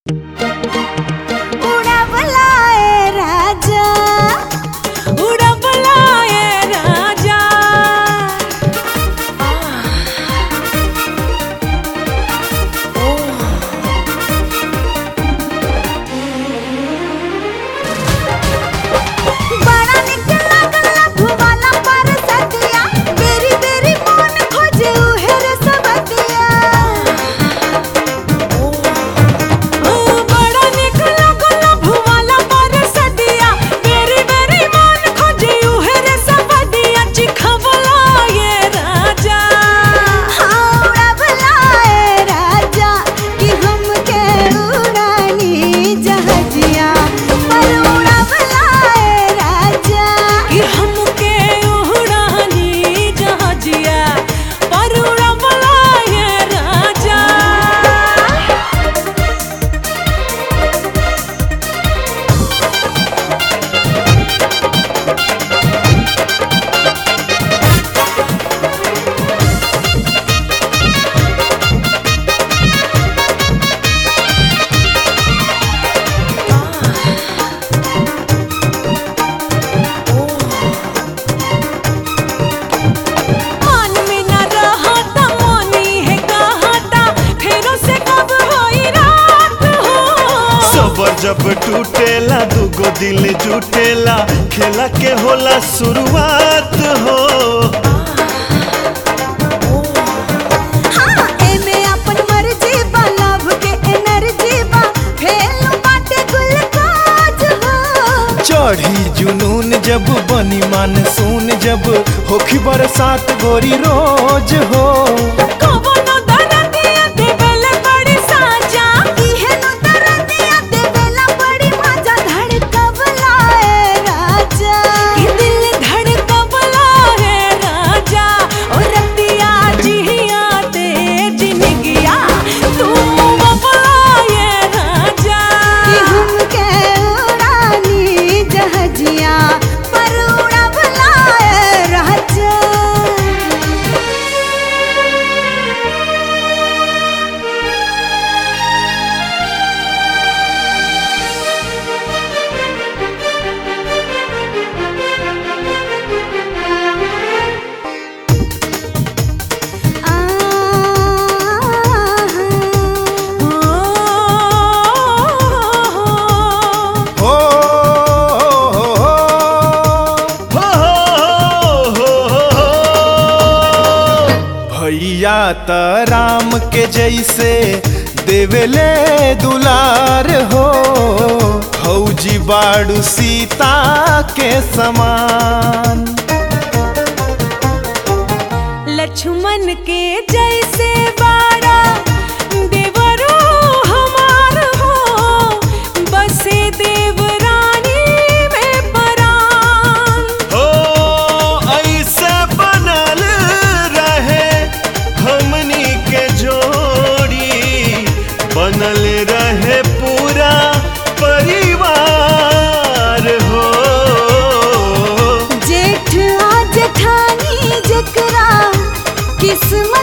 उड़वलाए राजा उड़वलाए राजा बड़ा निक लागला भुवाला पर सतिया बेरी बेरी मन खोजे उहेर सबतिया ओ बड़ा निक लागला भुवाला पर सदिया बेरी बेरी मन खोजे उहेरे सबदिया चिखवलाए राजा हाँ उड़वलाए राजा कि हमके उड़ानी जहाजिया पर उड़वलाए राजा कि हमके उड़ानी जहाजिया पर उड़वलाए राजा मन में न रहता मोनी है कहता फेरों से कब होई रात हो सबर जब टूटेला दुगो दिल जुटेला खेला के होला शुरुआत हो हाँ एमे अपन मर्जी बा लव के एनर्जी बा फेल बाटे गुलकाज हो चढ़ी जुनून जब बनी मानसून जब होखी बरसात गोरी रोज हो कवनो दरदिया देवेले बड़ी साजा इहे नु दरदिया देवेला बड़ी मजा धड़कवलाए राजा कि दिल धड़कवला है राजा और रतिया जिया ते जिनगिया तुम बबलाए राजा कि हमके उड़ानी जहाजिया पर उड़वलाए राजा हो हो, हो, हो, हो, हो, हो, हो। भैया त राम के जैसे देवेले दुलार हो फौजी बाड़ू सीता के समान लक्ष्मण के जैसे बाड़ा देवरो हमार हो बसे देवरानी में परान हो ऐसे बनल रहे हमनी के जोड़ी बनल रहे पूरा परिवार हो जेठ आ जेठानी जकरा किस्मत